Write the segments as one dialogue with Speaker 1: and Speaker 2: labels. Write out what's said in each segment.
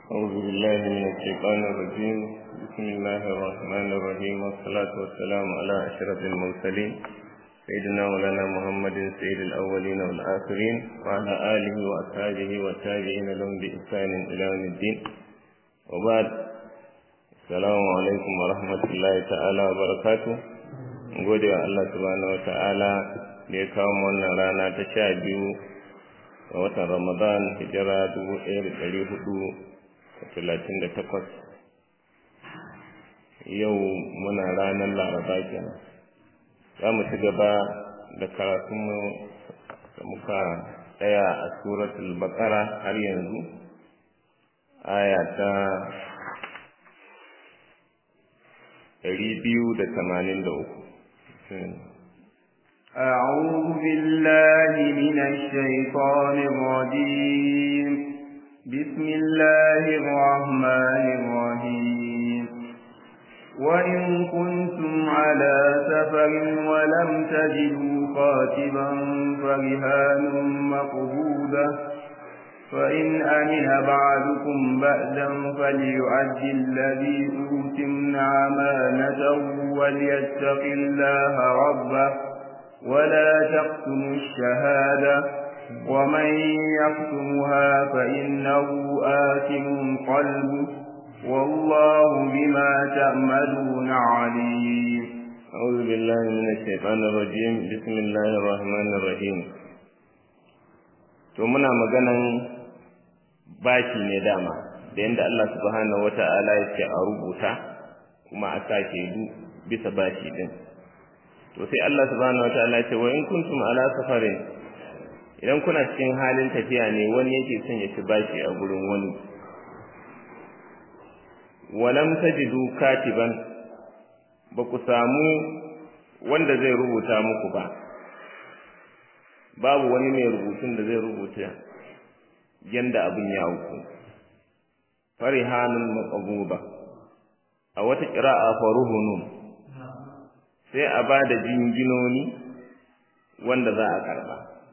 Speaker 1: أعوذ بالله من الشيطان الرجيم بسم الله الرحمن الرحيم والصلاة والسلام على أشرف المرسلين سيدنا مولانا محمد سيد الأولين والآخرين وعلى آله وأصحابه والتابعين لهم بإحسان إلى يوم الدين وبعد السلام عليكم ورحمة الله تعالى وبركاته gode wa Allah subhanahu wa ta'ala da ya kawo wannan rana ta sha biyu a watan Ramadan hijira dubu ɗaya da ɗari hudu da talatin da takwas yau muna ranar laraba kenan za mu ci gaba da karatunmu da muka tsaya a suratul baqara har yanzu aya ta ɗari biyu da tamanin da uku
Speaker 2: أعوذ بالله من الشيطان الرجيم بسم الله الرحمن الرحيم وإن كنتم على سفر ولم تجدوا كاتبا فرهان مقبوضة فإن أمن بعضكم بأدا فليعد الذي أوتمن أمانته وليتق الله ربه ولا تقتموا الشهادة ومن يقتمها فإنه آثم قلبه والله بما تعملون عليم
Speaker 1: أعوذ بالله من الشيطان الرجيم بسم الله الرحمن الرحيم to muna maganan bashi ne dama da yadda Allah subhanahu wata'ala ya ce a rubuta kuma a sa shaidu bisa bashi din to sai Allah subhanahu wata'ala ya ce wa in kuntum ala safarin idan kuna cikin halin tafiya ne wani yake son ya ci bashi a gurin wani walam tajidu katiban ba ku samu wanda zai rubuta muku ba babu wani mai rubutun da zai rubuta yanda abin ya auku farihanun maqbuba a wata qira'a faruhunun sai a bada jinginoni wanda za a karba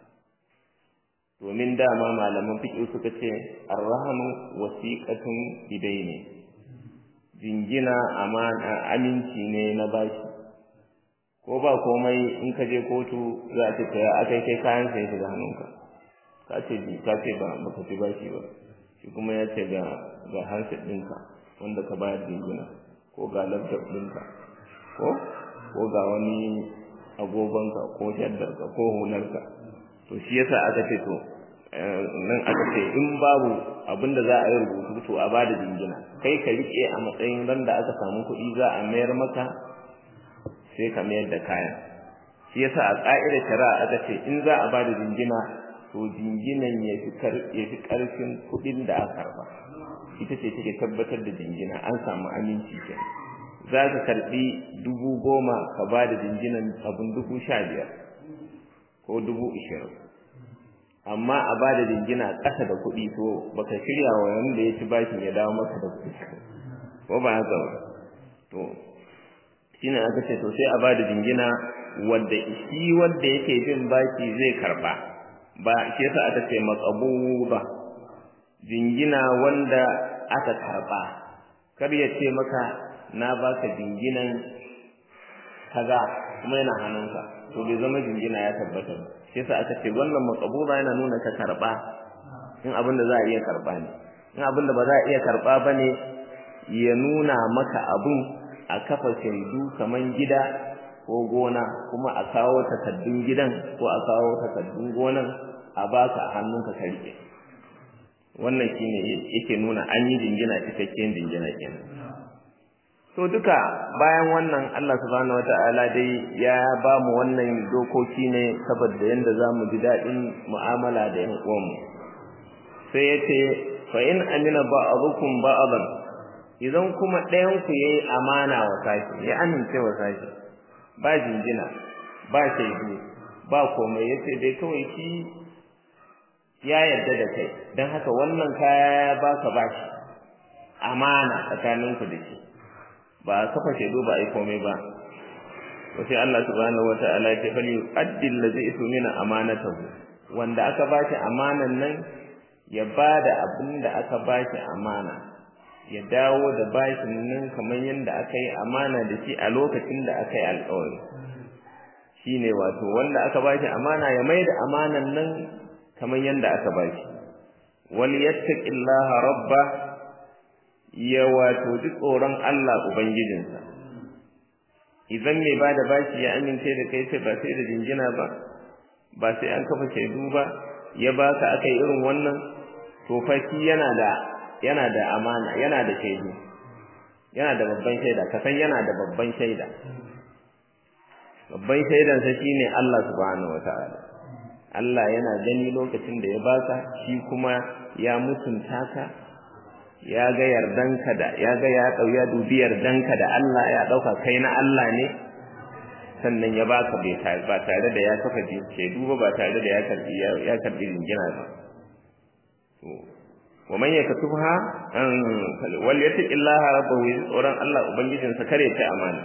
Speaker 1: domin dama malaman fiqh suka ce arrahanu wasiqatun bidaini jingina amana aminci ne na bashi ko ba komai in ka je kotu za a ce ta akai kai kayan sai shiga hannunka ka ce bi ka ce ba baka ci bashi ba shi kuma ya ce ga ga handset ɗinka wanda ka bayar jingina ko ga laptop ɗinka ko ko ga wani agogonka ko shaddarka ko hularka to shi yasa aka ce to nan aka ce in babu abin da za a yi rubutu to a bada jingina kai ka rike a matsayin ran da aka samu kuɗi za a mayar maka sai ka mayar da kayan shi yasa a ƙa'idar shari'a aka ce in za a bada jingina to jinginan ya fi ƙarfin kuɗin da aka karba ita ce take tabbatar da jingina an samu aminci ke za ka karɓi dubu goma ka ba da jinginan abin dubu sha biyar ko dubu ishirin amma a ba da jingina ƙasa da kuɗi to baka shirya wa wanda ya ci bashin ya dawo maka da kuɗi ko ba haka ba to shine aka ce to sai a ba da jingina wanda shi wanda yake bin baki zai karba ba shi yasa aka ce maqbuba jingina wanda aka karba kar ya ce maka na baka jinginan kaza kuma yana hannunka to bai zama jingina ya tabbata ba shi yasa aka ce wannan maqbuba yana nuna ka karba in abin da za a iya karba ne in abin da ba za a iya karba bane ya nuna maka abin a kafa shaidu kaman gida ko gona kuma a kawo takaddun gidan ko a kawo takaddun gonan a baka a hannunka ka rike wannan shine yake nuna an yi jingina cikakken jingina kenan to duka bayan wannan Allah subhanahu wataala dai ya ba mu wannan dokoki ne saboda yanda zamu ji dadin mu'amala da yan uwanmu sai yace fa in amina ba'dukum ba'dan idan kuma ɗayan ku yayi amana wa sashi ya amince wa sashi ba jingina ba shaidu ba komai yace dai kawai shi ya yarda da kai dan haka wannan kaya ya baka bashi amana tsakaninku da shi ba kafa shaidu ba ai komai ba to sai Allah subhanahu wataala ya ce fali addil ladhi ismina amanatahu wanda aka bashi amanan nan ya bada abin da aka bashi amana ya dawo da bashin nan kamar yadda aka yi amana da shi a lokacin da aka yi alƙawari shine wato wanda aka bashi amana ya mai da amanan nan kamar yadda aka bashi wal yattaqillaha rabba ya wato ji tsoron Allah ubangijinsa idan mai bada bashi ya amince da kai sai ba sai da jingina ba ba sai an kafa shaidu ba ya baka akai irin wannan to fa yana da yana da amana yana da shaidu yana da babban shaida ka san yana da babban shaida babban shaidan sa shine Allah subhanahu wataala Allah yana gani lokacin da ya baka shi kuma ya mutunta ka ya ga yardanka da ya ga ya dau ya dubi yardanka da Allah ya dauka kai na Allah ne sannan ya baka bai ba tare da ya kafa shaidu ba ba tare da ya karbi ya karbi jingina ba to ومن يكتبها وليتق الله ربه tsoron Allah ubangijinsa kare ta amana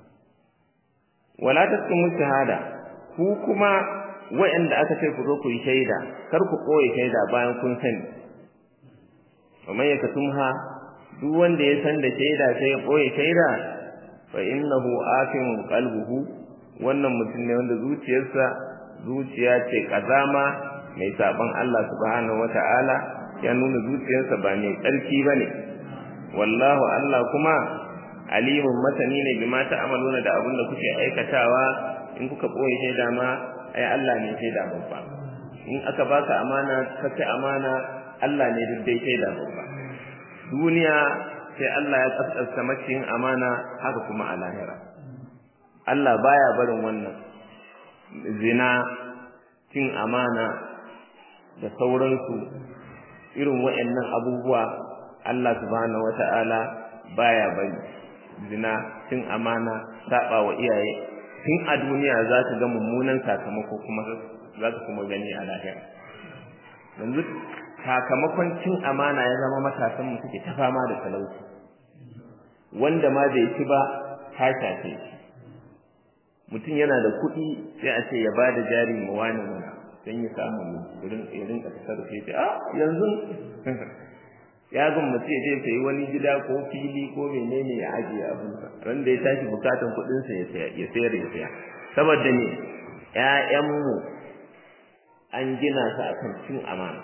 Speaker 1: wala taskumu shahada ku kuma wa'anda aka ce ku zo ku yi shaida kar ku koyi shaida bayan kun sani ومن يكتمها duk wanda ya san da shaida sai ya koyi shaida fa innahu afin qalbuhu wannan mutum ne wanda zuciyarsa zuciya ce kazama mai saban Allah subhanahu wataala ya nuna zuciyarsa ba mai tsarki ba ne wallahu Allah kuma alimun masani ne bima ta'amaluna da abin da kuke aikatawa in kuka ɓoye shaida ma ai Allah ne shaida babba in aka baka amana ka kai amana Allah ne duk dai shaida babba duniya sai Allah ya kaskasta macin amana haka kuma a lahira Allah baya barin wannan zina cin amana da sauransu irin waɗannan abubuwa Allah subhanahu wata'ala baya bari zina cin amana saba wa iyaye tun a duniya za ka ga mummunan sakamako kuma za ka kuma gani a lahira yanzu sakamakon cin amana ya zama matasan mu suke ta fama da talauci wanda ma bai ci ba ta shafe shi mutum yana da kuɗi sai a ce ya ba da jari ma wani mana don ya samu ya rinka tasarrufe ce a yanzu ya gwammace ya je sayi wani gida ko fili ko menene ya ajiye abinsa ran da ya tashi bukatan kuɗinsa ya saya ya sayar ya saya saboda ne ƴaƴanmu an gina su akan cin amana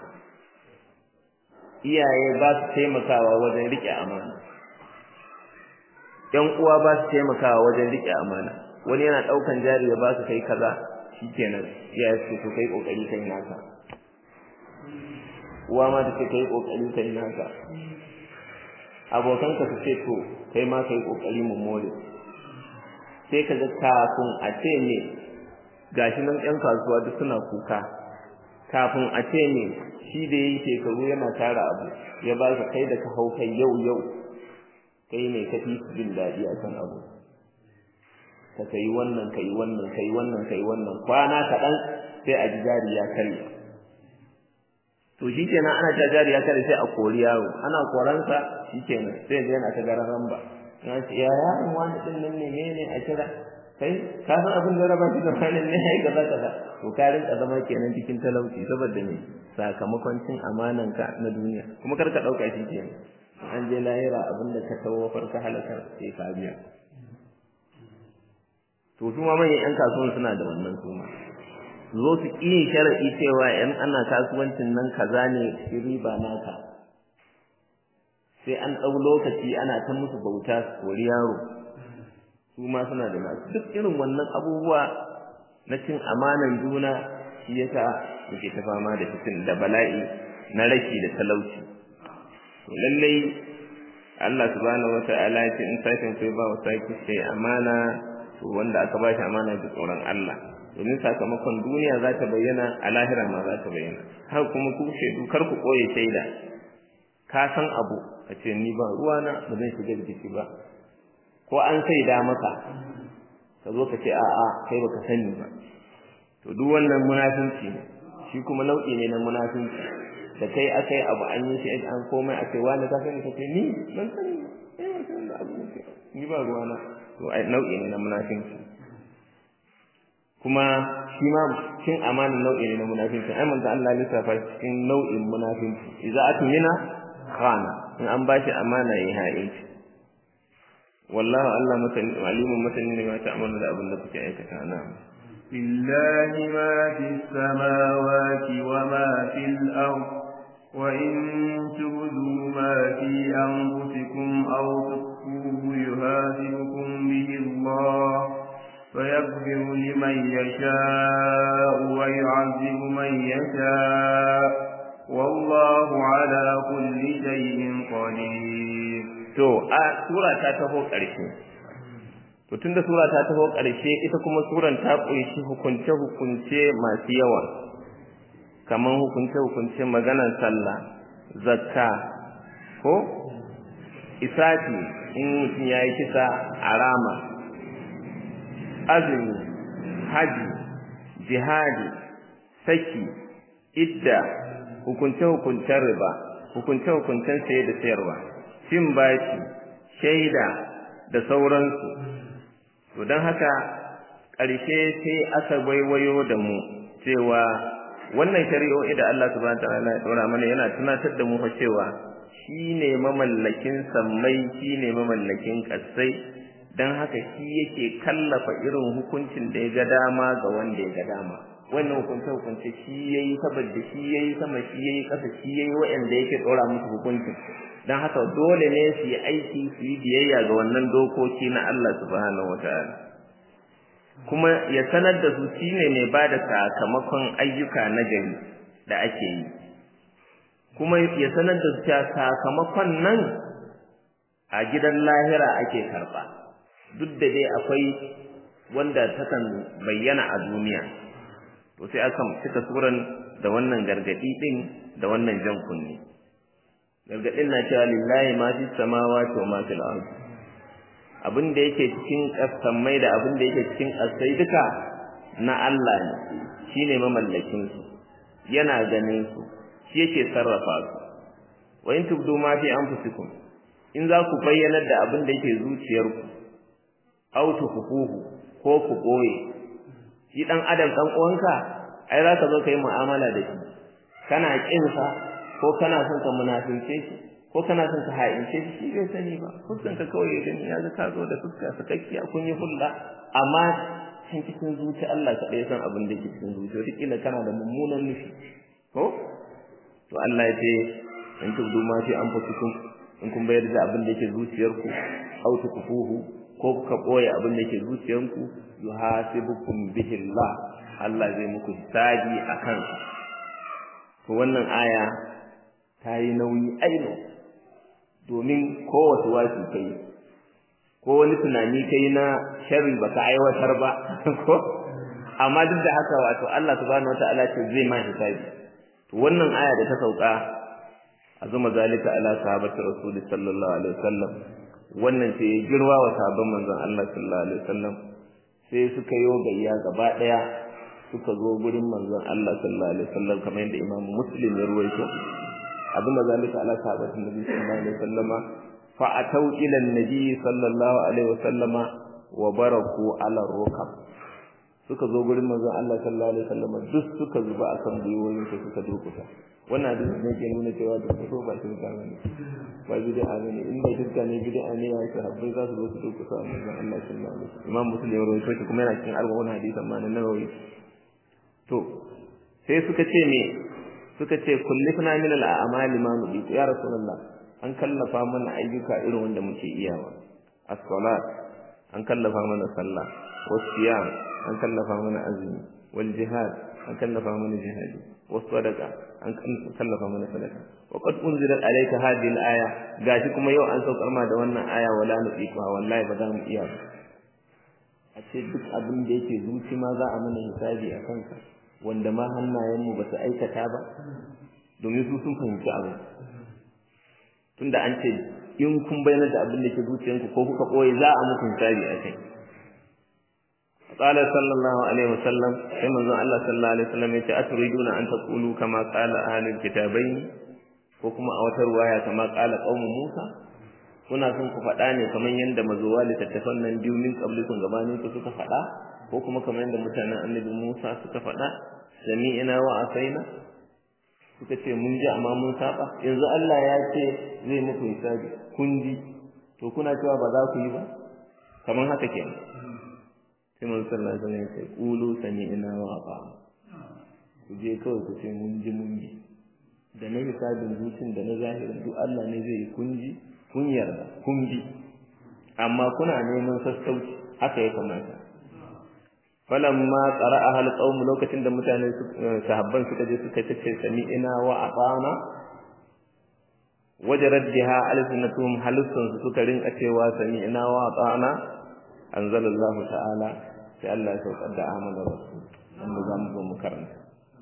Speaker 1: iyaye ba su taimakawa wajen riƙe amana ƴan uwa ba su taimakawa wajen riƙe amana wani yana ɗaukan jari ya ba su kai kaza shikenan iyaye su to kai kokari kai naka uwa ma take kai kokari kai naka abokanka su ce to kai ma kai kokari mu more sai ka ga kafin a ce ne gashi nan ƴan kasuwa duk suna kuka kafin a ce ne shi da yayi shekaru yana tara abu ya ba ka kai da ka hau kai yau yau kai ne ka fi jin daɗi a kan abu ka kai wannan kai wannan kai wannan kai wannan kwana kaɗan sai a ji jari ya karye to shi kenan ana ta jari ya karye sai a kori yaro ana koransa shi kenan sai ya yana ta garan ramba na ce ya yaron wani ɗin nan ne ne a kira kai ka san abin da raba shi da wani ne ai gaba kaza to ka rinka zama kenan cikin talauci saboda ne sakamakon cin amanan ka na duniya kuma kar ka ɗauka shi kenan an je lahira abin da ka tawo farka halakar sai ka biya to su ma manyan 'yan kasuwan suna da wannan su ma zo su ƙi sharaɗi cewa ‘yan ana kasuwancin nan kaza ne shi riba naka sai an ɗau lokaci ana ta musu bauta su kori yaro su ma suna da nasu duk irin wannan abubuwa na cin amanan juna shi yasa muke ta fama da fitin da bala'i na rashi da talauci to lallai Allah subhanahu wata'ala ya ce in sashin kai ba wa saki sai amana to wanda aka ba shi amana da tsoron Allah domin sakamakon duniya za ta bayyana a lahira ma za ta bayyana har kuma ku shaidu kar ku koye shaida ka san abu a ce ni ba ruwana ba zan shiga jiki ba ko an saida maka ka zo ka ce a'a kai baka sani ba to duk wannan munafinci ne shi kuma nau'i ne na munafinci da kai akai abu an yi shi an komai a ce wani ka sani ka ce ni ban sani ba eh ban sani da abu ni ba ruwana to ai nau'i ne na munafinci kuma shi ma cin amana nau'i ne na munafinci ai manzo Allah ya lissafa cikin nau'in munafinci idza atmina khana in an bashi amana yayi ha'inci wallahu Allah mutane alimun mutane ne ma ta'amalu da abin da kuke aikata na
Speaker 2: لله ما في السماوات وما في الأرض وإن تبدوا ما في أنفسكم أو تخفوه يهاجمكم به الله فيغفر لمن يشاء ويعذب من يشاء والله على كل شيء قدير
Speaker 1: to a sura ta taho ƙarshe to tunda sura ta taho ƙarshe ita kuma suran ta ƙunshi hukunce hukunce masu yawa kaman hukunce hukunce maganar sallah zakka ko isafi in mutum ya yi kisa a rama azumi haji jihadi saki idda hukunce-hukuncen riba hukunce-hukuncen saye da sayarwa cin bashi shaida da sauransu to don haka ƙarshe sai aka waiwayo da mu cewa wannan shari'o'i da Allah subhanahu wataala ya dora mana yana tunatar da mu fa cewa shine mamallakin sammai shine mamallakin ƙasai don haka shi yake kallafa irin hukuncin da ya ga dama ga wanda ya ga dama wannan hukunce hukunce shi yayi saboda shi yayi sama shi yayi ƙasa shi yayi waɗanda yake ɗora musu hukuncin don haka dole ne su yi aiki su yi biyayya ga wannan dokoki na Allah subhanahu wataala kuma ya sanar da su shine mai ba da sakamakon ayyuka na gari da ake yi kuma ya sanar da su cewa sakamakon nan a gidan lahira ake karɓa duk da dai akwai wanda takan bayyana a duniya to sai aka cika suran da wannan gargadi din da wannan jan kunni gargadin na cewa lillahi ma fi samawati wa ma fil ardi abin da yake cikin kasamai da abin da yake cikin kasai duka na Allah ne shine mamallakin su yana ganin su shi yake sarrafa su wa in tubdu ma fi anfusikum in za ku bayyana da abin da yake zuciyarku aw tukufuhu ko ku boye shi dan adam dan uwanka ai za ka zo kai mu'amala da shi kana kin sa ko kana son ka munafince shi ko kana son ka ha'ince shi shi bai sani ba fuskan ka kawai gani ya ga ka zo da fuska sakakkiya kun yi hulɗa amma can cikin zuci Allah kaɗai ya san abin da ke cikin zuci wata kila kana da mummunan nufi ko to Allah ya ce in tubdu ma fi anfusikum in kun bayar da abin da yake zuciyarku aw tukufuhu ko kuka boye abin da yake zuciyanku yuhasibukum bihi Allah Allah zai muku hisabi akan to wannan aya ta yi nauyi aino domin kowace wasu kai ko wani tunani kai na sharri baka aiwatar ba ko amma duk da haka wato Allah subhanahu wataala ce zai ma hisabi to wannan aya da ta sauka azuma zalika ala sahabati rasul sallallahu alaihi wasallam wannan sai ya girwa wa sahabban manzon Allah sallallahu alaihi wasallam sai suka yi gayya gaba daya suka zo gurin manzon Allah sallallahu alaihi wasallam kamar yadda Imam Muslim ya ruwaito abinda zalika ala sahabati nabi sallallahu alaihi wasallama fa atau ila nabi sallallahu alaihi wasallama wa baraku ala rukab suka zo gurin manzon Allah sallallahu alaihi wasallama duk suka zuba akan gwiwoyin su suka durkusa wannan hadisi ne ke nuna cewa da so ba shi da ne ba bid'a ne in ba shirka ne bid'a ne ya sahabbai za su zo su durkusa manzon Allah sallallahu alaihi wasallam Imam Muslim ya rawaito shi kuma yana cikin arba'un hadisan ma na Nawawi to sai suka ce me suka ce kullifna min al-a'mali ma nubi ya rasulullah an kallafa mana ayyuka irin wanda muke iyawa as-salat an kallafa mana sallah was-siyam an kallafa mana azumi wal jihad an kallafa mana jihadi was-sadaqa an kallafa mana sadaka wa qad unzilat alayka hadhihi al-aya gashi kuma yau an saukar ma da wannan aya wala nuqiqa wallahi ba za mu iya ba a ce duk abin da yake zuci ma za a mana hisabi a kansa wanda ma hannayenmu ba su aikata ba domin su sun fahimci abu tunda an ce in kun bayyana da abin da ke zuciyanku ko kuka ɓoye za a muku hisabi a kai قال صلى الله عليه وسلم كما قال الله صلى الله عليه وسلم أتريدون أن تقولوا كما قال أهل الكتابين وكما أوتر رواية كما قال قوم موسى kuna son ku faɗa ne kamar yadda mazuwa littattafan nan biyu min qablikum gabanin ku suka faɗa ko kuma kamar yadda mutanen annabi Musa suka faɗa sami'na wa asaina suka ce mun ji amma mun saba yanzu Allah ya ce zai muku hisabi kun ji to kuna cewa ba za ku yi ba kamar haka kenan sai mun sallallahu alaihi wasallam ya ce qulu sami'na wa ata'na ku je kawai ku ce mun ji mun bi da na hisabin zucin da na zahirin duk Allah ne zai yi kun ji kun yarda kun bi amma kuna neman sassauci haka ya kamata falamma qara'aha alqawm lokacin da mutane sahabban suka je suka tace sami'ina wa ata'na wajarat biha alsinatuhum halusun su suka rinka cewa sami'ina wa ata'na anzalallahu ta'ala sai Allah ya saukar da amana rasul wanda za mu zo mu karanta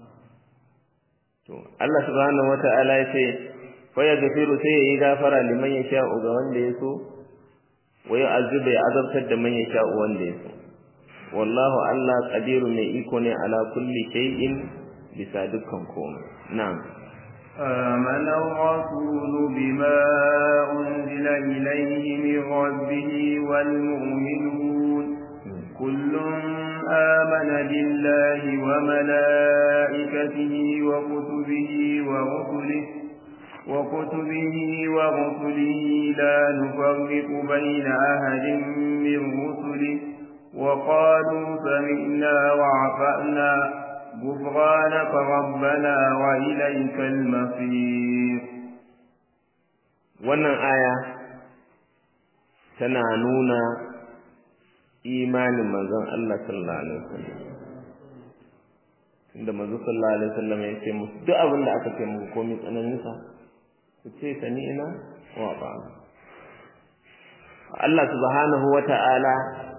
Speaker 1: to Allah subhanahu wata'ala ya ce fa yaghfiru sai yayi gafara liman yasha'u ga wanda ya so wa yu'azzibu ya azabtar da man yasha'u wanda ya so wallahu Allah qadiru mai iko ne ala kulli shay'in bisa dukkan komai na'am
Speaker 2: آمن الرسول بما أنزل إليه من ربه والمؤمنون كل آمن بالله وملائكته وكتبه ورسله وكتبه ورسله لا نفرق بين أحد من رسله وقالوا سمعنا وعفأنا غفرانك ربنا وإليك المصير
Speaker 1: wannan aya tana nuna imanin manzon Allah sallallahu alaihi wasallam inda manzon sallallahu alaihi wasallam ya ce musu duk abin da aka ce muku komai tsananin sa ku ce sami'na wa ata'na Allah subhanahu wata'ala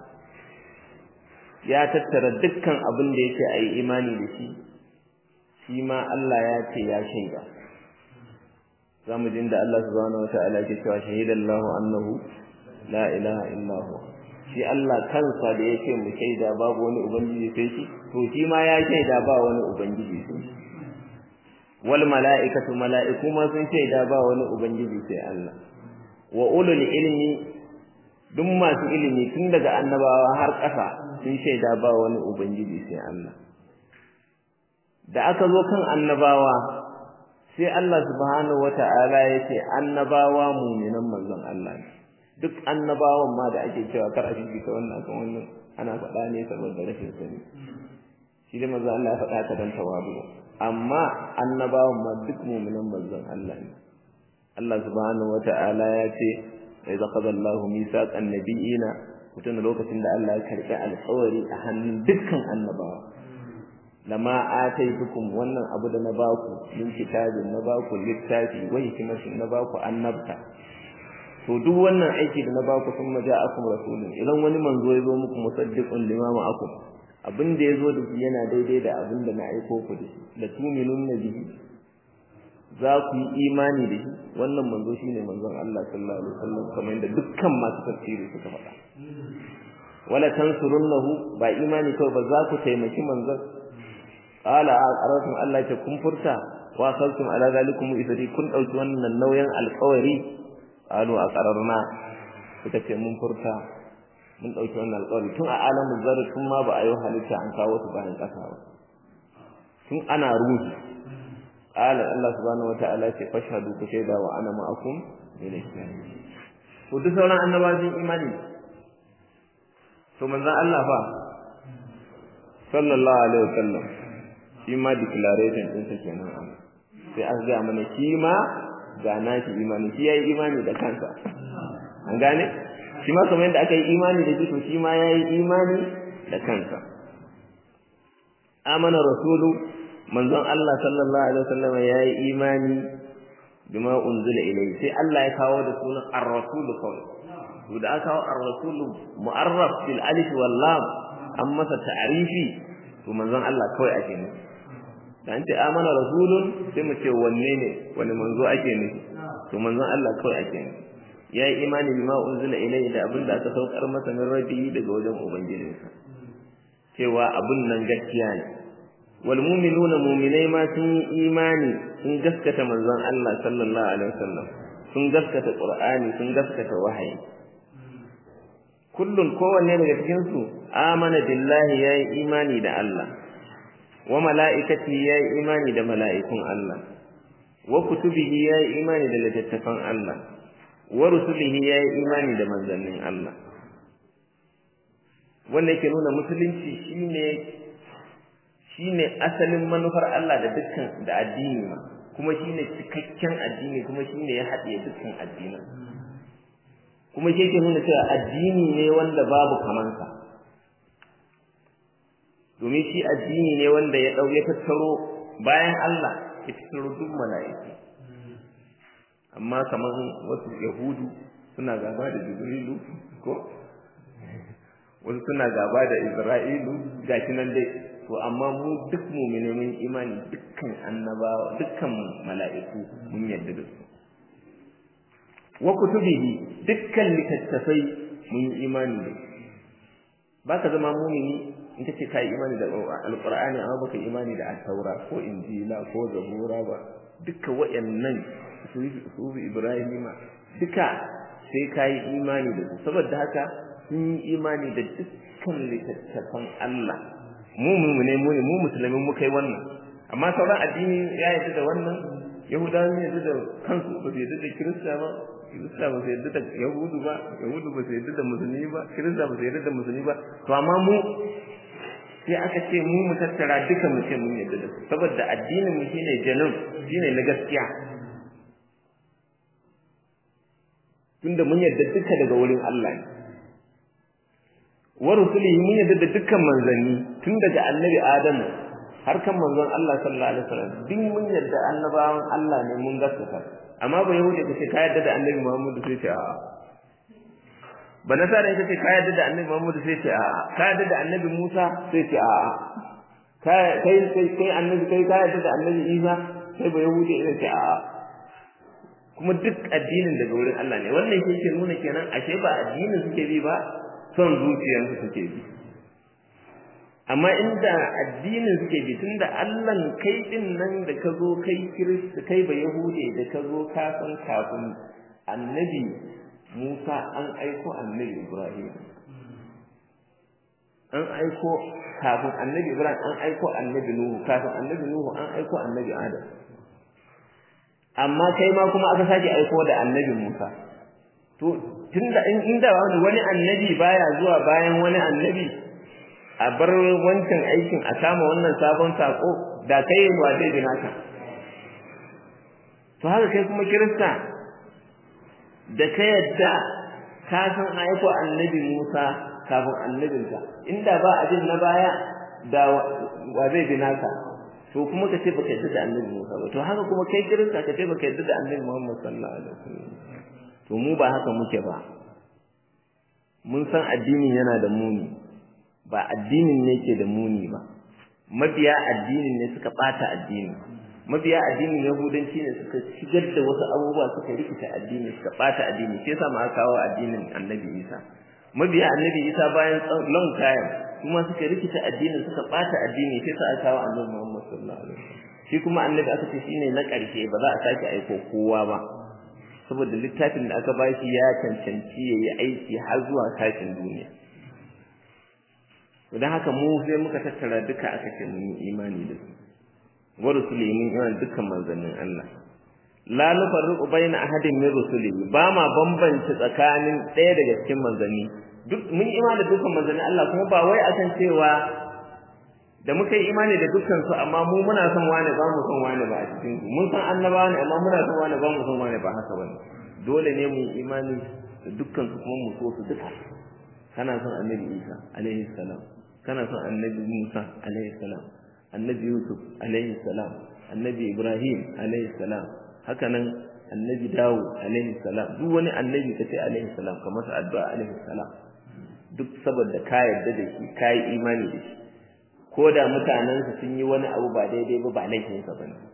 Speaker 1: ya tattara dukkan abin da yake ayi imani da shi shi ma Allah ya ce ya shaida zamu jin da Allah subhanahu wata'ala yake cewa shahidallahu annahu la ilaha illa huwa shi Allah kansa da yake mu shaida babu wani ubangiji sai shi to shi ma ya shaida ba wani ubangiji sai shi wal mala'ikatu mala'iku ma sun shaida ba wani ubangiji sai Allah wa ulul ilmi duk masu ilimi tun daga annabawa har ƙasa sun shaida ba wani ubangiji sai Allah da aka zo kan annabawa sai Allah subhanahu wata'ala ya ce annabawa mu'minan manzon Allah ne duk annabawan ma da ake cewa kar a fifita wannan kan wannan ana faɗa ne saboda rashin sani shi da manzon Allah ya faɗa ka dan tawadu amma annabawan ma duk mu'minan manzon Allah ne Allah subhanahu wata'ala ya ce idza qada Allahu mithaqan nabiyina mutum lokacin da Allah ya karɓi alƙawari a hannun dukkan annabawa lama ataitukum wannan abu da na baku min kitabin na baku littafi wa hikmatin na baku annabta to duk wannan aiki da na baku sun maja akum rasulun idan wani manzo ya zo muku musaddiqun lima ma'akum abin da ya zo da shi yana daidai da abin da na aiko ku da shi la tu'minun bihi za ku yi imani da shi wannan manzo shine manzon Allah sallallahu alaihi wasallam kamar yadda dukkan masu tafsiri suka faɗa wala tansurunnahu ba imani kawai ba za ku taimaki manzon qala aqaratum Allah ya kun furta wa saltum ala zalikum idri kun dauki wannan nauyin alƙawari qalu aqararna suka ce mun furta mun dauki wannan alƙawari tun a alamin zarri tun ma ba a yi halitta an kawo su bayan ƙasa ba tun ana ruhi qala Allah subhanahu wataala ce fashhadu ku shaida wa ana ma'akum bil to duk sauran annabawan imani to manzon Allah fa sallallahu alaihi wasallam shi ma declaration din sa kenan sai an ga mana shi ma ga nashi imani shi yayi imani da kansa an gane shi ma kamar yadda aka yi imani da shi to shi ma yayi imani da kansa amana rasulu manzon Allah sallallahu alaihi wasallam yayi imani bima unzila ilayhi sai Allah ya kawo da sunan ar-rasul kawai to da aka kawo ar-rasul mu'arraf bil alif wal lam an masa ta'rifi to manzon Allah kawai ake nufi da an ce amana rasulun sai mu ce wanne ne wani manzo ake nufi to manzon Allah kawai ake nufi ya yi imani bima unzila ilayhi da abin da aka saukar masa min rabbi daga wajen ubangijinsa cewa abin nan gaskiya ne wal mu'minuna mu'minai ma sun yi imani sun gaskata manzon Allah sallallahu alaihi wasallam sun gaskata qur'ani sun gaskata wahayi kullun kowanne daga cikin su amana billahi yayi imani da Allah wa mala'ikati yayi imani da mala'ikun Allah wa kutubihi yayi imani da littattafan Allah wa rusulihi yayi imani da manzannin Allah wanda yake nuna musulunci shine shine asalin manufar Allah da dukkan da addini ma kuma shine cikakken addini kuma shine ya haɗe dukkan addinin kuma shi yake nuna cewa addini ne wanda babu kamansa domin shi addini ne wanda ya ɗau ya tattaro bayan Allah ya tattaro duk mala'iku amma kamar wasu yahudu suna gaba da jibrilu ko wasu suna gaba da isra'ilu gashi nan dai to amma mu duk mu'mine mun imani dukkan annabawa dukkan mala'iku mun yarda da su wa kutubihi dukkan littattafai mun imani da su baka zama mu'mini in kace kai imani da alqur'ani amma baka imani da at-taura ko injila ko zabura ba duka wayannan su ibrahima duka sai kai imani da su saboda haka sun yi imani da dukkan littattafan Allah mu mu ne mu ne mu musulmi mu kai wannan amma sauran addini ya yarda da wannan yahudawa ne yarda da kansu ba su yarda da kirista ba kirista ba su yarda da yahudu ba yahudu ba su yarda da musulmi ba kirista ba su yarda da musulmi ba to amma mu sai aka ce mu mu tattara duka mu ce mun yarda da su saboda addinin mu shine janun shine na gaskiya tunda mun yarda duka daga wurin Allah ne wa rusulihi mun yarda da dukkan manzanni tun daga annabi Adamu har kan manzon Allah sallallahu alaihi wasallam duk mun yarda annabawan Allah ne mun gaskata amma ba yahudi ka ce ka yarda da annabi Muhammad sai ce a'a ba nasara ita ce ka yarda da annabi Muhammad sai ce a'a ka yarda da annabi Musa sai ce a'a kai kai kai annabi kai ka yarda da annabi Isa sai ba yahudi ita ce a'a kuma duk addinin daga wurin Allah ne wannan ke ke nuna kenan ashe ba addinin suke bi ba son zuciyarsu suke bi amma inda addinin suke bi tunda Allah kai din nan da ka zo kai kirista kai ba yahude da ka zo ka san kafin annabi Musa an aiko annabi Ibrahim an aiko kafin annabi Ibrahim an aiko annabi Nuhu kafin annabi Nuhu an aiko annabi Adam amma kai ma kuma aka sake aiko da annabi Musa to tunda in inda wani annabi baya zuwa bayan wani annabi a bar wancan aikin a kama wannan sabon sako da kai wa zai bi naka to haka kai kuma kirista da ka yadda ka san aiko annabi Musa kafin annabinka inda ba abin na baya da wa zai bi naka to kuma ka ce baka yadda da annabi Musa ba to haka kuma kai kirista ka ce baka yadda da annabi Muhammad sallallahu alaihi wasallam to mu ba haka muke ba mun san addinin yana da muni ba addinin ne ke da muni ba mabiya addinin ne suka bata addini mabiya addinin yahudanci ne suka shigar da wasu abubuwa suka rikita addini suka bata addini sai sa ma kawo addinin annabi Isa mabiya annabi Isa bayan long time kuma suka rikita addinin suka bata addini sai sa kawo annabi Muhammad sallallahu alaihi wasallam shi kuma annabi aka ce shine na ƙarshe ba za a sake aiko kowa ba saboda littafin da aka ba shi ya cancanci ya yi aiki har zuwa tashin duniya don haka mu sai muka tattara duka aka ce mun yi imani da su wa rusuli mun imani dukkan manzannin Allah la nufarriqu baina ahadin min rusuli ba ma bambance tsakanin ɗaya daga cikin manzanni duk mun imani da dukkan manzannin Allah kuma ba wai akan cewa da muka yi imani da dukkan su amma mu muna son wani ba mu son wani ba a cikin su mun san annabawa ne amma muna son wani ba mu son wani ba haka bane dole ne mu yi imani da dukkan su kuma mu so su duka kana son annabi Isa alaihi salam kana son annabi Musa alaihi salam annabi Yusuf alaihi salam annabi Ibrahim alaihi salam haka nan annabi Dawud alaihi salam duk wani annabi kace alaihi salam kamar sa addu'a alaihi salam duk saboda ka yarda da shi ka yi imani da shi ko da mutanensa sun yi wani abu ba daidai ba ba laifinsa ba ne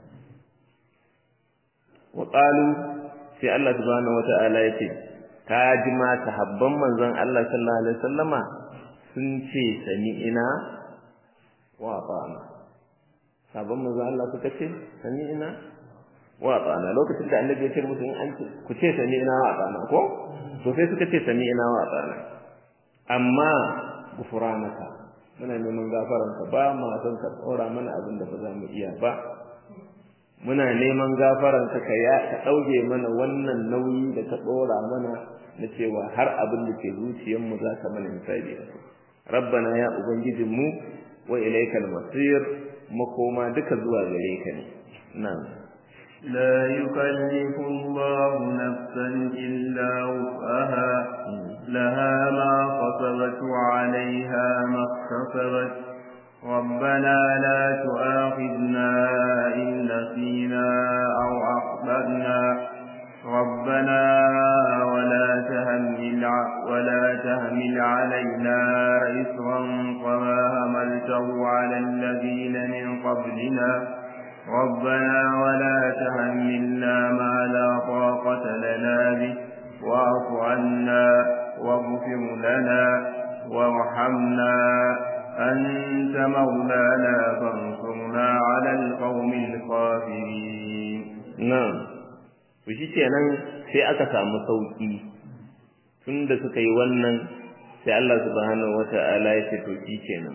Speaker 1: wa qalu sai Allah subhanahu wata'ala ya ce ka ji ma sahabban manzon Allah sallallahu alaihi wasallama sun ce sami'ina wa ata'na sahabban manzon Allah suka ce sami'ina wa ata'na lokacin da annabi ya ce musu in an ce ku ce sami'ina wa ata'na ko to sai suka ce sami'ina wa ata'na amma gufranaka muna neman gafaranka ba ma son ka tsora mana abin da ba za mu iya ba muna neman gafaranka ka ya ka dauke mana wannan nauyi da ka tsora mana na cewa har abin da ke zuciyar mu za ka mana misali da rabbana ya ubangijinmu wa ilaikal masir makoma duka zuwa gare ka ne na'am
Speaker 2: لا يكلف الله نفسا إلا وسعها لها ما كسبت وعليها ما اكتسبت ربنا لا تؤاخذنا إن نسينا أو أخطأنا ربنا ولا تهمل ولا تهمل علينا إصرا كما هملته على الذين من قبلنا ربنا ولا تحملنا ما لا طاقة لنا به واعف عنا واغفر لنا وارحمنا أنت مولانا فانصرنا على القوم الكافرين
Speaker 1: نعم shi kenan sai aka samu sauki tunda suka yi wannan sai Allah subhanahu wata'ala ya ce to shi kenan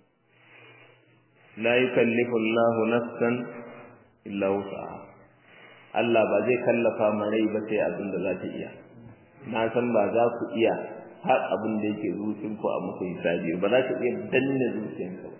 Speaker 1: la yukallifu Allahu nafsan illa wus'aha Allah ba zai kallafa ma rai ba sai abin da za ta iya na san ba za ku iya har abin da yake zuciyar ku a muku hisabi ba za ka iya danne zuciyarka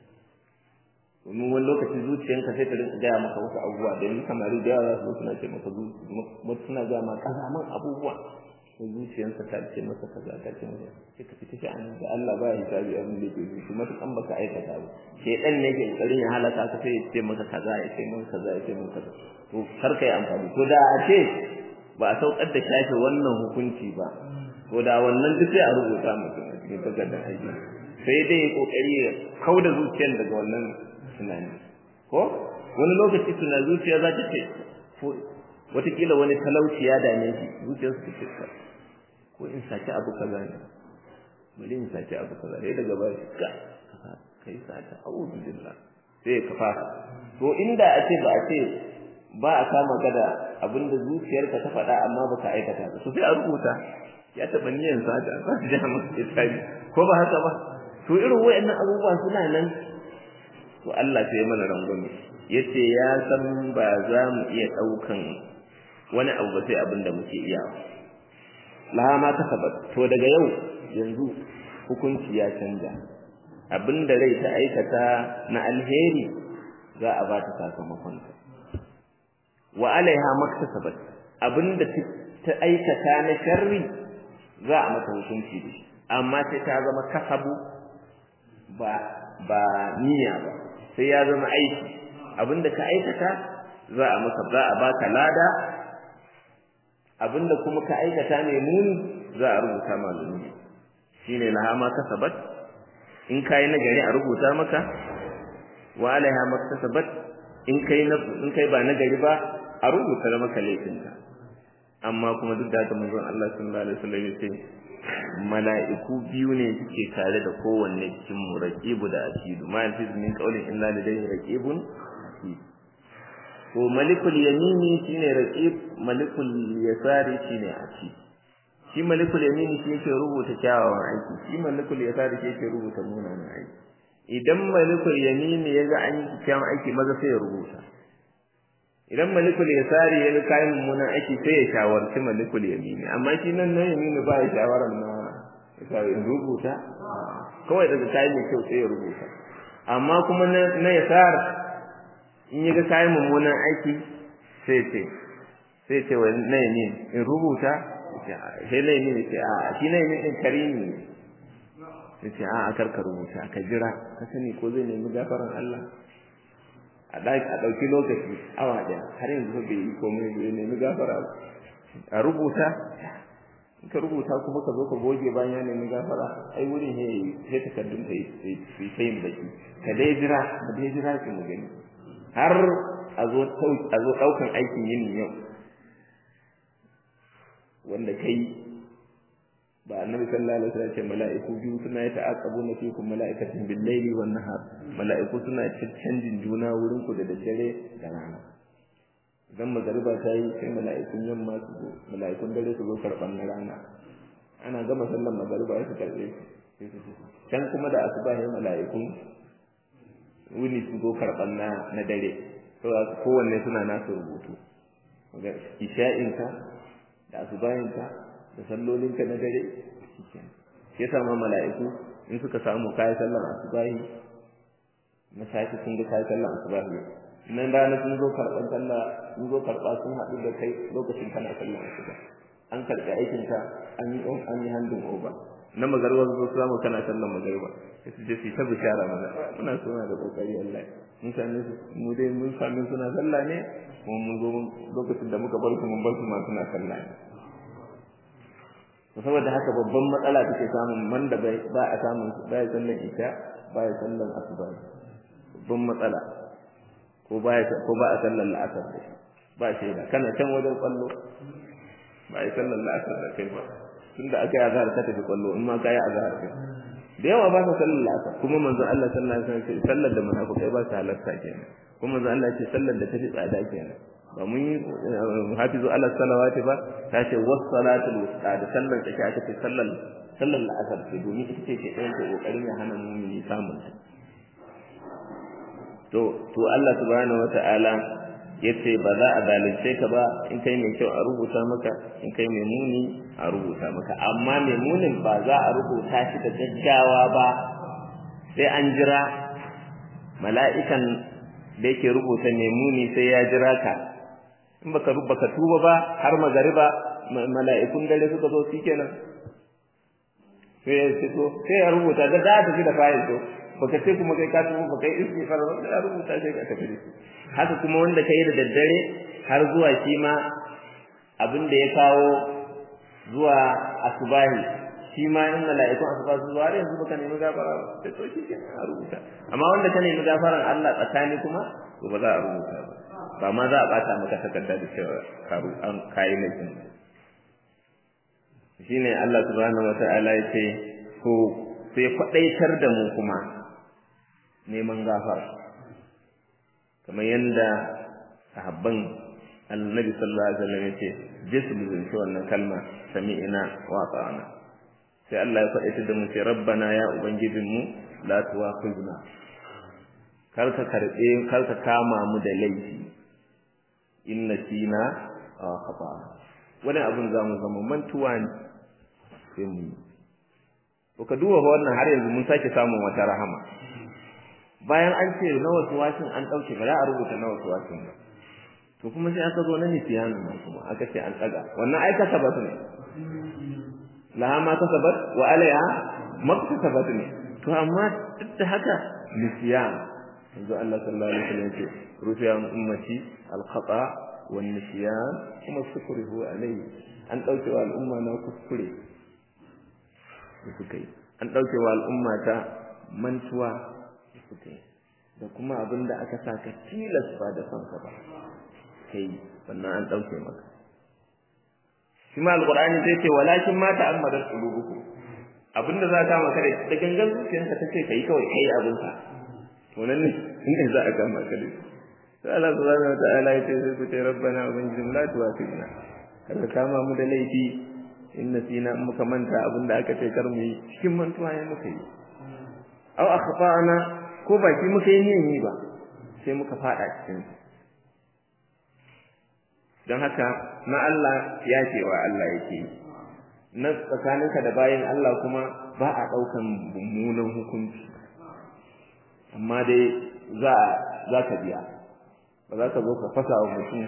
Speaker 1: domin wani lokaci zuciyarka sai ta rinka gaya maka wasu abubuwa da yanzu samari da yawa za su suna ce maka suna gaya ma kazaman abubuwa sai zuciyarsa ta ce masa kaza ta ce masa sai ka fita sha'anin da Allah ba ya hisabi abin da yake zuci matukan baka aikata ba shedan ne ke kokarin ya halaka ka sai ya ce maka kaza ya ce maka kaza ya ce maka kaza to kar ka yi amfani to da a ce ba a saukar da shafe wannan hukunci ba to da wannan duk sai a rubuta mutum a cikin takardar aiki sai dai kokari ya kauda zuciyar daga wannan tunani ko wani lokaci tuna zuciya za ta ce watakila wani talauci ya dame shi zuciyar su ce ko in saki abu kaza ne bari in saki abu kaza dai daga baya ka kai sata a'udhu billah sai ka fasa to inda a ce ba a ce ba a kama gada abinda zuciyarka ta faɗa amma baka aikata ba to sai a rubuta ya taɓa niyyar sata ba ta ja masa itabi ko ba haka ba to irin wayannan abubuwa suna nan to Allah sai mana rangwame yace ya san ba za mu iya ɗaukan wani abu ba sai abin da muke iya laha ma kasabat to daga yau yanzu hukunci ya canja abinda rai ta aikata na alheri za a ba ta sakamakon ta wa alaiha maktasabat abinda ta aikata na sharri za a mata hukunci da shi amma sai ta zama kasabu ba ba niyya ba sai ya zama aiki abinda ka aikata za a maka za a baka lada abinda kuma ka aikata ne muni za a rubuta ma zunubi shine laha ma kasabat in kai nagari a rubuta maka wa alaiha ma kasabat in kai na in kai ba nagari ba a rubuta maka laifinka amma kuma duk da haka manzon Allah sallallahu alaihi wasallam ya ce mala'iku biyu ne suke tare da kowanne cikin mu raqibu da atidu ma yanfiz min qawlin illa ladayhi raqibun atid to malikul yamini shine raqib malikul yasari shine atid shi malikul yamini shi yake rubuta kyawawan aiki shi malikul yasari shi yake rubuta munanan aiki idan malikul yamini yaga an yi kyawawan aiki maza sai ya rubuta idan malikul yasari ya ga kayan mummunan aiki sai ya shawarci malikul yamini amma shi nan na yamini ba ya shawaran na yasari in rubuta kawai daga kayan mai kyau sai ya rubuta amma kuma na yasar in ya ga kayan mummunan aiki sai ce sai ce wa na yamini in rubuta sai na yamini ce a shi na yamini din karimi ne sai ce a a karka rubuta ka jira ka sani ko zai nemi gafaran Allah a ɗauki lokaci awa ɗaya har yanzu bai yi komai bai nemi gafara a rubuta in ka rubuta kuma ka zo ka goge bayan ya nemi gafara ai wurin ya yi sai takardun ka yi sayin baki ka dai jira ka dai jira ki mu gani har a zo a zo ɗaukan aikin yin yau wanda kai ba annabi sallallahu alaihi wasallam ce mala'iku biyu suna yi ta'aqabuna fikum mala'ikatun bil layli wan nahar mala'iku suna canjin juna wurin ku da daddare da rana idan magariba ta yi sai mala'ikun yamma su zo mala'ikun dare su zo karban na rana ana gama sallar magariba su karbe shi can kuma da asuba ne mala'ikun wuni su zo karɓan na na dare saboda kowanne suna nasu rubutu ga isha'inka da asubayinka da sallolinka na dare shi yasa ma mala'iku in suka samu kayan sallar asubahi na safi sun ga kayan sallar asubahi nan rana sun zo karɓar sallah sun zo karɓa sun haɗu da kai lokacin kana sallar asuba an karɓi aikinka an yi an yi handin over na magarba zo samu kana sallar magarba sai su je su ta bishara mana muna suna da kokari Allah mun same su mu dai mun same suna sallah ne kuma mun zo lokacin da muka bar su mun bar su ma suna sallah ne saboda haka babban matsala take samun man da bai ba a samun ba ya sallar isha ba ya sallar asuba babban matsala ko ba ya ko ba a sallar la'asar da shi ba shaida kana can wajen kwallo ba ya sallar la'asar da kai ba tunda aka yi azhar ka tafi kwallo in ma ka yi azhar kai da yawa ba ka sallar la'asar kuma manzon Allah sallallahu alaihi wasallam ce sallar da munafikai ba su halarta kenan kuma manzon Allah ce sallar da tafi tsada kenan ba mun yi hafizu ala salawati ba ta ce was salatul wusta da sallar da aka ce sallar sallar la'asar ce domin ita ce ke ɗayan ta kokarin ya hana mumini samun ta to to Allah subhanahu wataala yace ba za a zalunce ka ba in kai mai kyau a rubuta maka in kai mai muni a rubuta maka amma mai munin ba za a rubuta shi da gaggawa ba sai an jira mala'ikan da yake rubuta mai muni sai ya jira ka in baka baka tuba ba har magariba mala'ikun dare suka zo shikenan sai ya fito sai ya rubuta da za ta fi da fayil to baka ce kuma kai ka tuba baka yi istighfar ba ya rubuta sai ka tafi haka kuma wanda kai da daddare har zuwa shi ma abin da ya kawo zuwa asubahi shi ma in mala'ikun asuba su zuwa yanzu baka nemi gafara ba sai to shi kenan a rubuta amma wanda ka nemi gafaran Allah tsakani kuma to ba za a rubuta ba ba ma za a bata maka takarda da cewa karu an kai laifin shine Allah subhanahu wataala ya ce to sai kwadaitar da mu kuma neman gafara kamar yanda sahabban annabi sallallahu alaihi wasallam yace jisu zunci wannan kalma sami'ina wa ta'ana sai Allah ya faɗi da mu sai rabbana ya ubangijin mu la tuwaqizna kar ka karbe kar ka kama mu da laifi inna sina wa khata wani abun zamu zama mantuwa ne sai mu to ka duba wannan har yanzu mun sake samun wata rahama bayan an ce na wasu wasin an ɗauke ba za a rubuta na wasu wasin ba to kuma sai aka zo na nisiyanu nan kuma aka ce an ɗaga wannan ai kasabat ne laha ma kasabat wa alaiha maktasabat ne to amma duk da haka nisiyan yanzu Allah sallallahu alaihi wasallam ya ce rufiya ummati al-khata wa nisyan kuma sukrihu alaihi an ɗauke wa al'umma na kuskure da suka yi an ɗauke wa al'umma ta mantuwa suka yi da kuma abin da aka sa ka tilas ba da son ka ba kai wannan an ɗauke maka shi ma alƙur'ani zai ce walakin ma ta'ammadat qulubukum abinda za ka maka da gangan zuciyarka ta ce kai kawai kai abin ka to nan ne ne za a kama ka da sai Allah subhanahu wa ta'ala ya ce sai ku ce rabbana ubangijin la tuwafina kada kama mu da laifi in nasina in muka manta abin da aka ce kar mu yi cikin mantuwa ne muka yi aw akhfa'ana ko baki muka yi niyan yi ba sai muka fada cikin don haka na Allah ya ce wa Allah yake na tsakaninka da bayan Allah kuma ba a ɗaukan mummunan hukunci amma dai za za ka biya ba za ka zo ka fasa wa mutum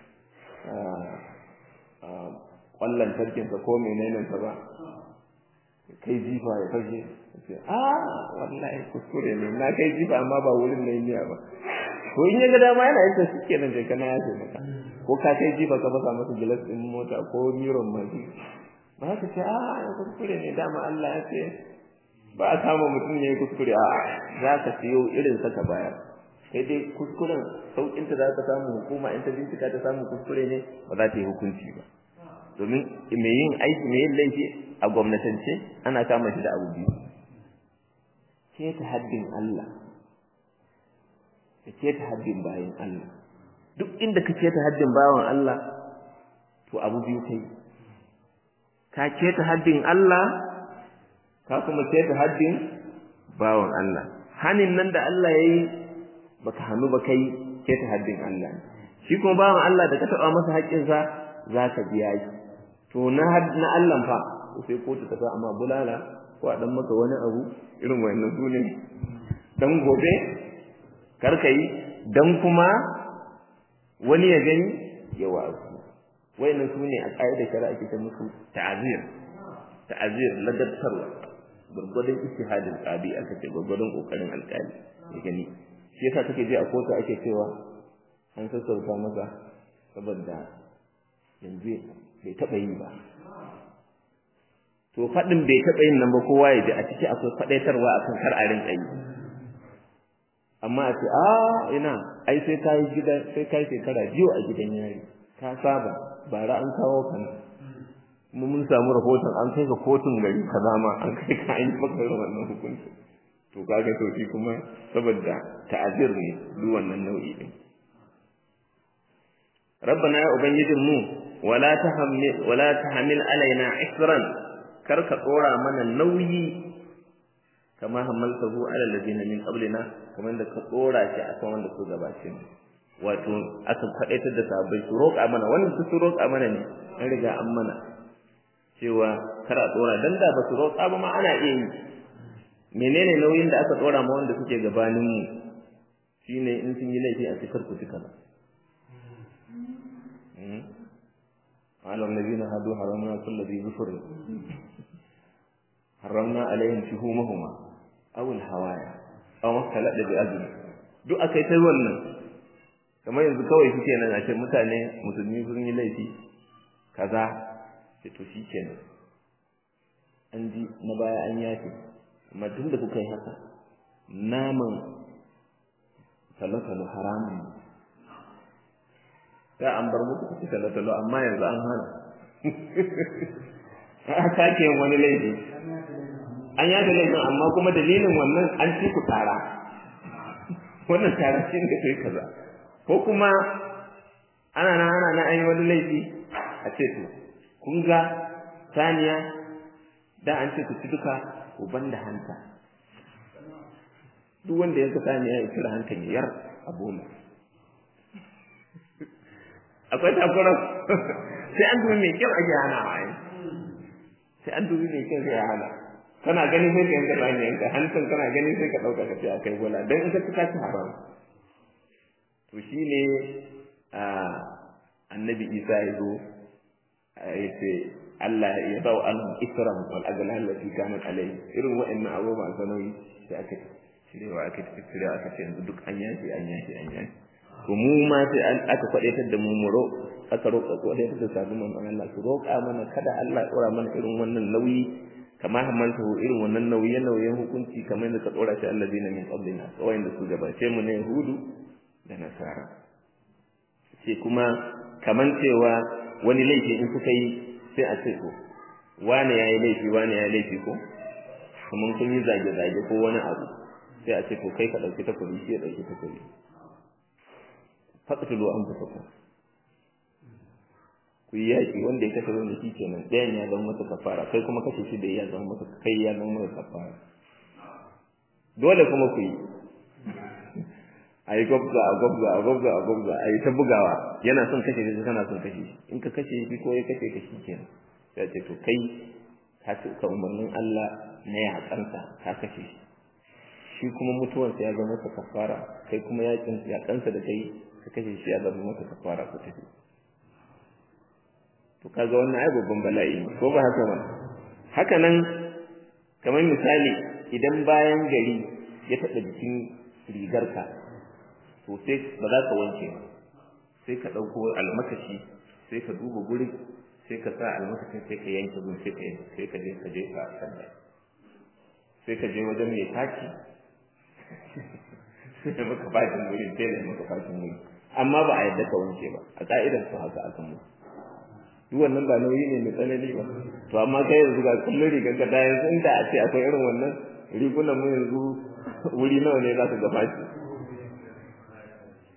Speaker 1: ƙwallon tarkinsa ko menenensa ba kai jifa ya fashe ce a wallahi kuskure ne na kai jifa amma ba wurin da yi ba ko in ya ga dama yana yin shi kenan je kana ya ce maka ko ka kai jifa ka fasa masa gilas din mota ko miron mashi ba ka ce a ya kuskure ne dama Allah ya ce ba a kama mutum ne kuskure a za ka siyo irin saka bayar sai dai kuskuren saukin ta za ka samu hukuma in ta bincika ta samu kuskure ne ba za ta yi hukunci ba domin mai yin aiki mai yin laifi a gwamnatance ana kama shi da abu biyu keta haddin Allah da keta haddin bayan Allah duk inda ka keta haddin bawan Allah to abu biyu kai ka keta haddin Allah ka kuma keta haddin bawan Allah hanin nan da Allah yayi baka hannu ba kai keta haddin Allah shi kuma bawan Allah da ka taba masa haƙƙin sa zaka biya shi to na na Allah fa sai kotu ta sa amma bulala ko a dan maka wani abu irin wayannan su ne dan gobe kar kai dan kuma wani ya gani ya wa'azu wayannan su ne a ƙa'idar shari'a ke ta musu ta'azir ta'azir ladabtarwa gurgurdan ijtihadin qabi aka ce gurgurdan kokarin alƙali ya gani shi yasa take je a kotu ake cewa an sassauta masa saboda yanzu bai taɓa yi ba to faɗin bai taɓa yin nan ba kowa ya ji a ciki akwai faɗaitarwa akan kar a rinƙa yi amma a ce a ina ai sai ka yi gida sai ka yi shekara biyu a gidan yari ka saba bara an kawo kan mu mun samu rahoton an kai ka kotun gari kaza ma an kai ka an yi maka wannan hukunci to kaga to shi kuma saboda ta'azir ne duk wannan nau'i din rabbana ya ubangijin mu wala tahammil wala tahmil alaina isran kar ka tsora mana nauyi kama hamaltahu ala alladhina min qablina kamar da ka tsora shi akan wanda su gabace mu wato aka faɗaitar da sahabbai su roƙa mana wannan su roƙa mana ne an riga an mana cewa kar a tsora dan da ba su roƙa ba ma ana iya yi menene nauyin da aka tsora ma wanda suke gabanin mu shine in sun yi laifi a cikar ku tuka على الذين هادوا حرمنا كل ذي ظفر حرمنا عليهم شهومهما أو الهوايا أو ما اختلط بأذن duk akai ta wannan kamar yanzu kawai suke nan a ce mutane musulmi sun yi laifi kaza ce to shi kenan an ji na baya an yafe amma tun da kuka yi haka naman talotalo haramun ne sai an bar muku kuka talotalo amma yanzu an hana a sake yin wani laifi an yafe laifin amma kuma dalilin wannan an ci ku tara wannan tara shi ne kai kaza ko kuma ana nan ana nan an yi wani laifi a ce to kun ga saniya da an ce ku ci duka ku ban da hanta duk wanda yanka saniya ya cire hankan ya yar a bola akwai takurar sai an dubi mai kyau ake hana wa sai an dubi mai kyau sai ya hana kana gani sai ka yanka saniyanka hantan kana gani sai ka ɗauka ka ce a kai bola don in ka ci ka ci haram to shine annabi isa ya zo ya ce Allah ya bau an isram wal aghlal lati kanat alayhi irin wa'annan abubuwa sanoyi sai aka cirewa aka cirewa aka ce yanzu duk an yashi an yashi an yashi to mu ma sai an aka kwadaitar da mu mu ro aka roƙa kwadaitar da sabu man Allah su roƙa mana kada Allah ya tsora mana irin wannan nauyi kama hamalta irin wannan nauye nauyen hukunci kamar yadda ka tsora shi allazina min qablina kawai da su gabace mu ne yahudu da nasara sai kuma kaman cewa wani laifi in suka yi sai a ce ko wane yayi laifi wane yayi laifi ko kaman kun yi zage zage ko wani abu sai a ce to kai ka dauki takobi shi ya dauki takobi faqtulu anfusakum ku yi yaki wanda ya kashe wanda shi kenan ɗayan ya zama masa kafara kai kuma kashe shi da ya zama masa kai ya zama masa kafara dole kuma ku yi a yi gwabza a gwabza a gwabza a gwabza a yi ta bugawa yana son kashe shi kana son kashe shi in ka kashe shi ko ya kashe ka shi kenan sai ce to kai ka ci ka umarnin Allah na yaƙansa ka kashe shi shi kuma mutuwarsa ya zama masa kafara kai kuma yaƙin yaƙansa da kai ka kashe shi ya zama masa kafara ku tafi to kaga wannan ai babban bala'i ko ba haka ba haka nan kamar misali idan bayan gari ya taɓa jikin rigarka to sai ba za ka wanke ba sai ka ɗauko almakashi sai ka duba guri sai ka sa almakashin sai ka yanke gun sai ka sai ka je ka je ka sanda sai ka je wajen mai taki sai ka maka fashin guri sai da maka fashin guri amma ba a yadda ka wanke ba a ka'idar su haka aka mu duk wannan ba nauyi ne mai tsanani ba to amma kai yanzu ga kullun rigar ka da yanzu inda a ce akwai irin wannan rigunan mu yanzu wuri nawa ne za ka ga fashi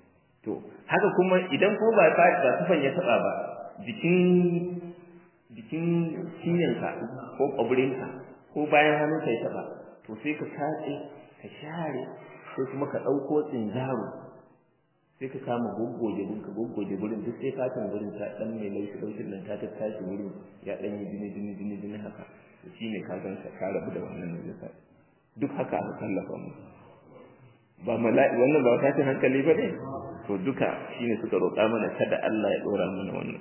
Speaker 1: to haka kuma idan ko ba ba tufan ya taba ba jikin jikin cikin cinyanka ko ƙwabirinka ko bayan hannun ka ya taɓa to sai ka katse ka share sai kuma ka ɗauko tsinjaro sai ka kama goggoje gurin ka goggoje gurin duk sai fatan gurin ta dan mai laushi laushin nan ta tattashi gurin ya dan yi jini jini jini jini haka to shine ka gan ka ka rabu da wannan najasa duk haka aka kallafa mu ba mala'i wannan ba ta hankali ba ne to duka shine suka roƙa mana kada Allah ya dora mana wannan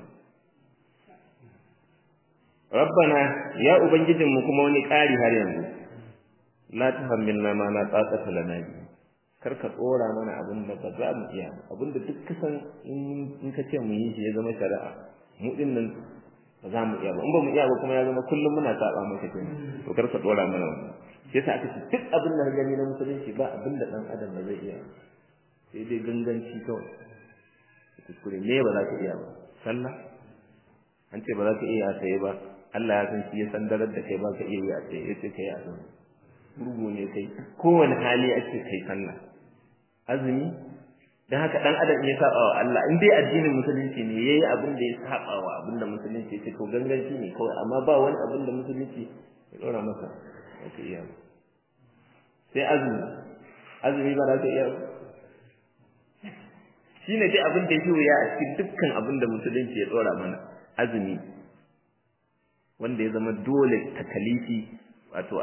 Speaker 1: rabbana ya ubangijinmu kuma wani ƙari har yanzu la tuhammilna ma la taqata lana bi kar ka tsora mana abin da ba za mu iya abin da duk kasan in ka ce mu yi shi ya zama shari'a mu din nan ba za mu iya ba in ba mu iya ba kuma ya zama kullum muna saba maka kenan to kar ka tsora mana wannan shi yasa aka ce duk abin da gani na musulunci ba abin da dan adam ba zai iya sai dai ganganci kawai kuskure ne ba za ka iya ba sallah an ce ba za ka iya sai ba Allah ya san shi ya san darar da kai ba ka iya yi a sai ya ce kai a zama gurgu ne kai kowane hali ake kai sallah azumi dan haka dan adam ya saba wa Allah in dai addinin musulunci ne yayi abin da ya saba wa abin da musulunci ce to ganganci ne kawai amma ba wani abin da musulunci ya dora masa ba ka iya ba sai azumi azumi ba za ka iya ba shine dai abin da yake wuya a cikin dukkan abin da musulunci ya dora mana azumi wanda ya zama dole takalifi wato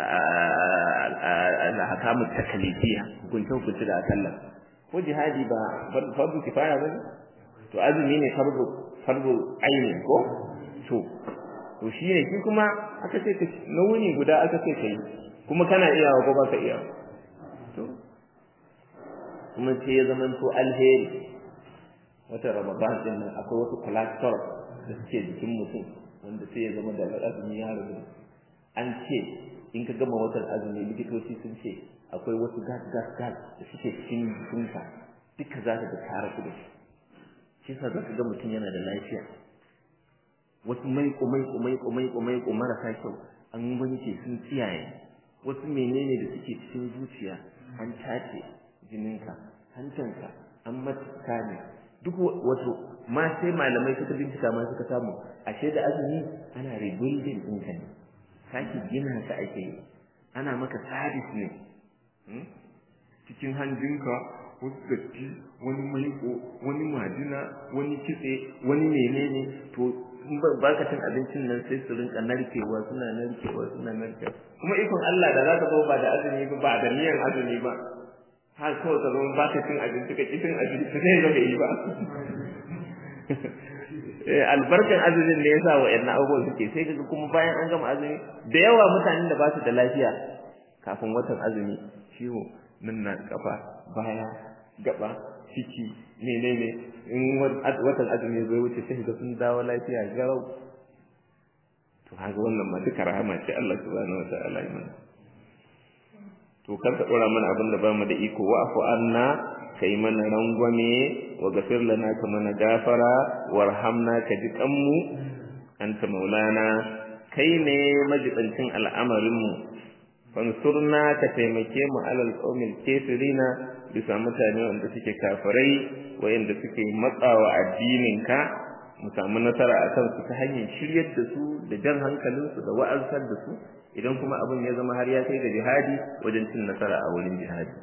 Speaker 1: al-ahkamu takalifiya hukunce hukunce da sallah ko jihadi ba fardu kifaya bane to azumi ne fardu fardu aini ko to to shine shi kuma aka ce ka nawuni guda aka ce kai kuma kana iyawa ko baka iyawa to kuma sai ya zama to alheri wata ramadan din nan akwai wasu cholesterol da suke jikin mutum wanda sai ya zama da azumi ya rubu an ce in ka gama watan azumi likitoci sun ce akwai wasu gas gas gas da suke cikin jikinka duka za ka ga tare ku da shi shi yasa za ka ga mutum yana da lafiya wasu mai kumai kumai kumai kumai marasa kyau an wanke sun tsiyaye wasu menene da suke cikin zuciya an tace jininka hantanka an matuka ne duk wato ma sai malamai suka bincika ma suka samu ashe da azumi ana rebuilding ɗinka ne sake gina ka ake yi ana maka sabis ne cikin hanjinka wasu datti wani maiko wani majina wani kitse wani menene to in ba ka cin abincin nan sai su rinka narkewa suna narkewa suna narkewa kuma ikon Allah da za ka zo ba da azumi ba ba da niyan azumi ba har kawai ka zo ba ka cin abinci ka ki cin abinci sai zo yi ba albarkan azumin ne yasa wa'annan abubuwan suke sai kaga kuma bayan an gama azumi da yawa mutanen da ba su da lafiya kafin watan azumi ciwo nan na kafa baya gaba ciki menene in watan azumi zai wuce sai ga sun dawo lafiya garau to haka wannan ma duka rahama ce Allah subhanahu wa ta'ala ya mana to kar ka dora mana abin da bamu da iko wa afu anna kai mana rangwame wa gafir lana ka mana gafara warhamna ka ji kanmu anta maulana kai ne majibancin al'amarin mu fansurna ka taimake mu alal qaumil kafirina bisa mutane wanda suke kafirai wayanda suke matsawa addinin ka mu samu nasara a kansu ta hanyar shiryar da su da jan hankalinsu da wa'azar da su idan kuma abin ya zama har ya kai ga jihadi wajen cin nasara a wurin jihadi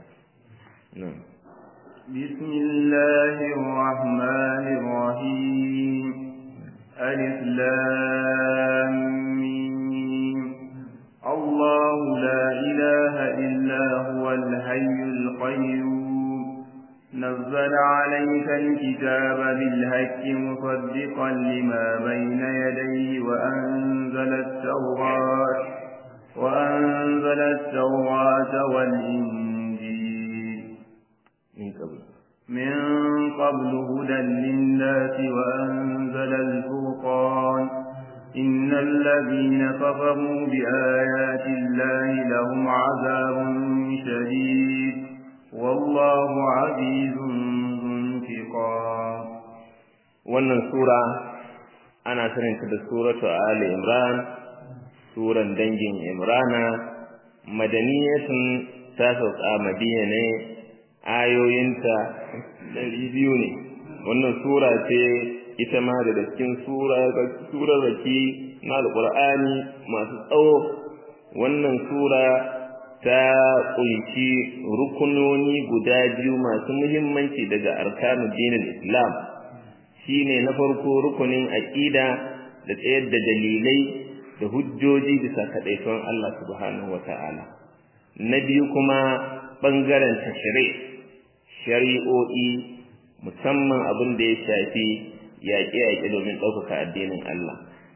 Speaker 2: بسم الله الرحمن الرحيم ألف لام ميم الله لا إله إلا هو الحي القيوم نزل عليك الكتاب بالهك مصدقا لما بين يديه وأنزل التوراة وأنزل التوراة والإنجيل
Speaker 1: من قبل
Speaker 2: من قبل هدى للناس وأنزل الفرقان إن الذين كفروا بآيات الله لهم عذاب شديد والله عزيز ذو انتقام
Speaker 1: wannan sura ana saninta da suratu ali imran suran dangin imrana madaniyatun ta sauka madina ne ayoyinta ɗari biyu ne wannan sura ce ita ma da cikin surarraki na alqur'ani masu tsawo wannan sura ta kunshi rukunoni guda biyu masu muhimmanci daga arkanu dinin islam shine na farko rukunin aqida da tsayar da dalilai da hujjoji bisa kaɗaikon Allah subhanahu wata'ala na biyu kuma ɓangaren tashri shari'o'i musamman abin da ya shafi yaƙe-yaƙe domin ɗaukaka addinin Allah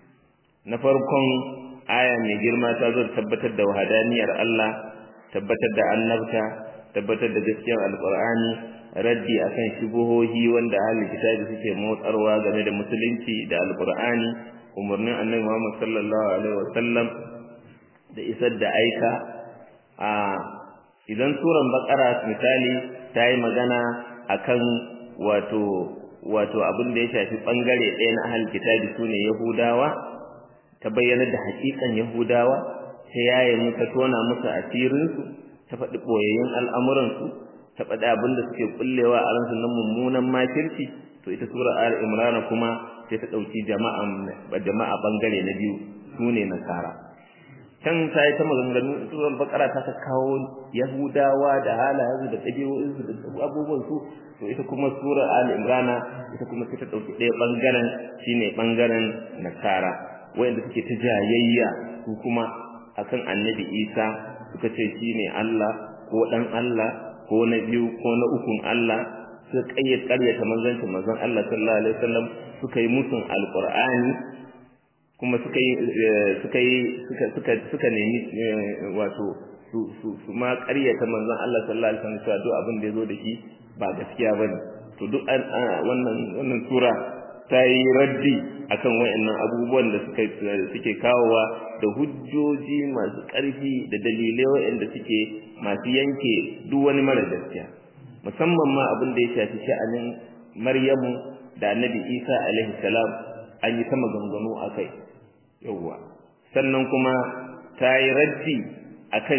Speaker 1: na farkon aya mai girma ta zo tabbatar da wahadaniyar Allah tabbatar da annabta tabbatar da gaskiyar alqur'ani raddi akan shubuhohi wanda ahli kitabi suke motsarwa game da musulunci da alqur'ani umarnin annabi Muhammad sallallahu alaihi wasallam da isar da aika a idan suran bakara misali ta yi magana akan wato wato abin da ya shafi bangare ɗaya na ahli kitabi sune yahudawa ta bayyana da hakikan yahudawa ta yaye mu ta tona musu asirinsu ta faɗi ɓoyayyun al'amuransu ta faɗi abin da suke kullewa a ransu na mummunan makirci to ita sura al imran kuma sai ta ɗauki jama'a jama'a bangare na biyu su ne nasara can ta yi ta maganganu surar bakara ta kawo yahudawa da halayensu da ɗabi'o'insu da abubuwansu to ita kuma sura al imran ita kuma sai ta ɗauki ɗaya bangaren shine bangaren nasara wayanda suke ta jayayya su kuma akan annabi isa suka ce shi ne Allah ko ɗan Allah ko na biyu ko na ukun Allah suka ƙayyar ƙaryata manzancin manzon Allah sallallahu alaihi wasallam suka yi musun alqur'ani kuma suka yi suka yi suka suka suka nemi wato su su su ma ƙaryata manzon Allah sallallahu alaihi wasallam cewa duk abin da ya zo da shi ba gaskiya bane to duk wannan wannan sura ta yi raddi akan wayannan abubuwan da suka suke kawowa da hujjoji masu ƙarfi da dalilai wayanda suke masu yanke duk wani mara gaskiya musamman ma abin da ya shafi sha'anin Maryamu da Annabi Isa alaihi salam an yi ta maganganu akai yawwa sannan kuma ta yi raddi akan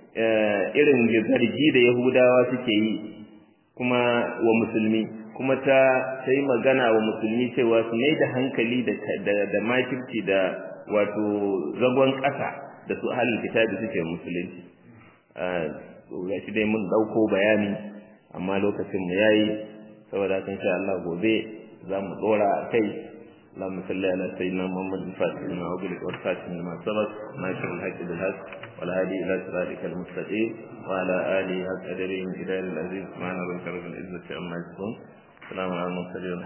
Speaker 1: irin zargi da Yahudawa suke yi kuma wa musulmi kuma ta sai magana wa musulmi cewa su mai da hankali da da makirci da wato zagon ƙasa da su halin kitabi suke musulunci ya shi dai mun ɗauko bayani amma lokacin mu yayi saboda kan sha Allah gobe za mu ɗora a kai اللهم صل على سيدنا محمد الفاتح لما أغلق والفاتح لما سبق ناصر الحق بالحق والهادي إلى صراطك المستقيم وعلى آله حق قدره إلى العزيز سبحان ربك رب العزة عما يصفون السلام على المرسلين